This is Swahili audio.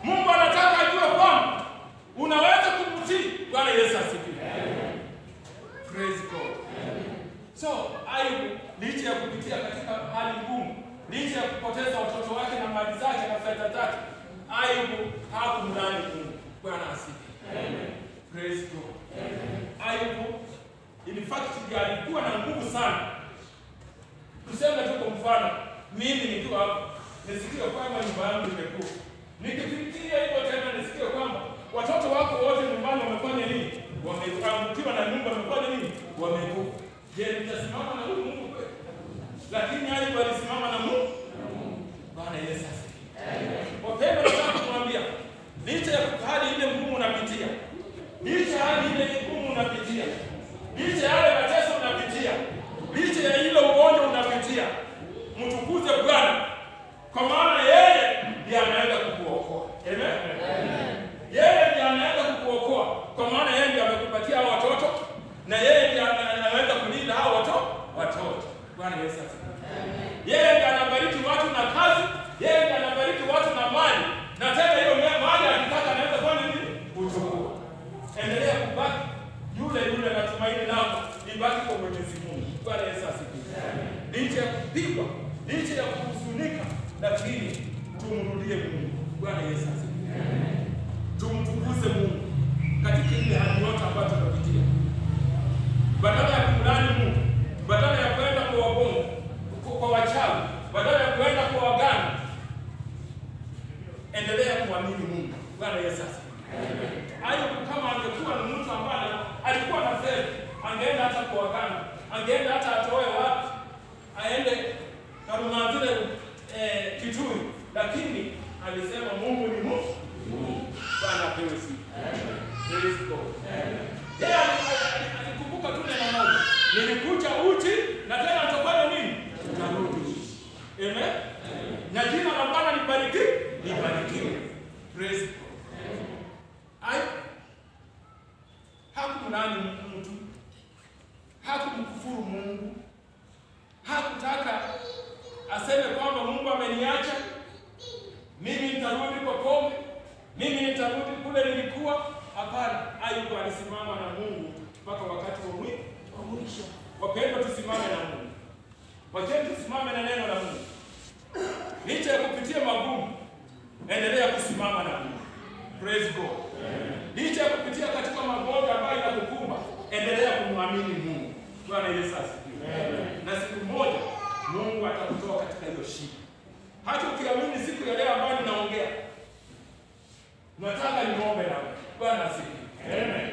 Mungu anataka ajue kwamba unaweza kumtii. Bwana Yesu asifiwe. Praise God. So Ayubu licha ya kupitia katika hali ngumu, licha ya kupoteza watoto wake na mali zake na fedha zake, Ayubu hakumdhani Mungu. Bwana asifiwe. Praise God. Ayubu in fact ndiye alikuwa na nguvu sana. Tuseme tu kwa mfano, mimi nikiwa hapa nisikie kwamba nyumba yangu imekufa, nikifikiria hivyo tena nisikie kwamba watoto wako wote nyumbani wamefanya nini? Wameangukiwa na nyumba, wamefanya nini? Wamekufa. Je, nitasimama na huyu Mungu kweli? Lakini Ayubu alisimama na Mungu. Bwana Yesu asifiwe. Wapendwa, nataka kumwambia licha ya hali ile ngumu unapitia, licha ya hali ile ngumu unapitia, licha ya yale mateso unapitia, licha ya ile ugonjwa unapitia, mtukuze Bwana, kwa maana yeye ndiye anaweza kukuokoa. Amen. Yeye ndiye anaweza kukuokoa, kwa maana yeye ndiye amekupatia hao watoto na yeye ndiye ana- anaweza kulinda hao watoto watoto. Bwana Yesu asifiwe. Yeye ndiye anabariki watu na kazi, yeye ndiye anabariki watu na mali, na tena hiyo me- mali akitaka anaweza fanya nini? Kuchukua. Endelea kubaki yule yule na tumaini lako libaki kwa Mwenyezi Mungu. Bwana Yesu asifiwe. Licha ya kupigwa, licha ya kuhuzunika, lakini tumrudie Mungu. Bwana Yesu asifiwe. Tumtukuze Mungu katika ile hali yote ambayo tunapitia badala ya kumlani Mungu, badala ya kwenda kwa wagongo, kwa- kwa wachawi, badala ya kwenda kwa waganga, endelea kumwamini Mungu. Bwana Yesu asifiwe. Ayubu kama angekuwa ni mtu ambaye alikuwa na fedha, angeenda hata kwa waganga, angeenda hata atoe wapi, aende Karumanzile eh, Kitui, lakini alisema Mungu ni Mungu. Bwana apewe sifa. Praise God. Yeye ali- ali- alikumbuka tu neno moja, nilikuja uchi na tena nitafanya nini? Nitarudi. Amen. Na jina la Bwana libariki, libarikiwe. Praise God. Ai, hakumlaani mtu, hakumkufuru Mungu, hakutaka aseme kwamba Mungu ameniacha, mimi nitarudi kwa pombe, mimi nitarudi kule nilikuwa. Hapana, Ayubu alisimama na Mungu mpaka wakati wa mwi- wa mwisho. Wapendwa, tusimame na Mungu, wacheni tusimame na neno la Mungu. Licha ya kupitia magumu, endelea kusimama na Mungu. Praise God. Licha ya kupitia katika magonjwa ambayo inakukumba, endelea kumwamini Mungu. Bwana Yesu asifiwe. Na siku moja Mungu atakutoa katika hiyo shida. Hata ukiamini siku ya leo ambayo ninaongea, nataka niombe nawe. Bwana asifiwe. Amen.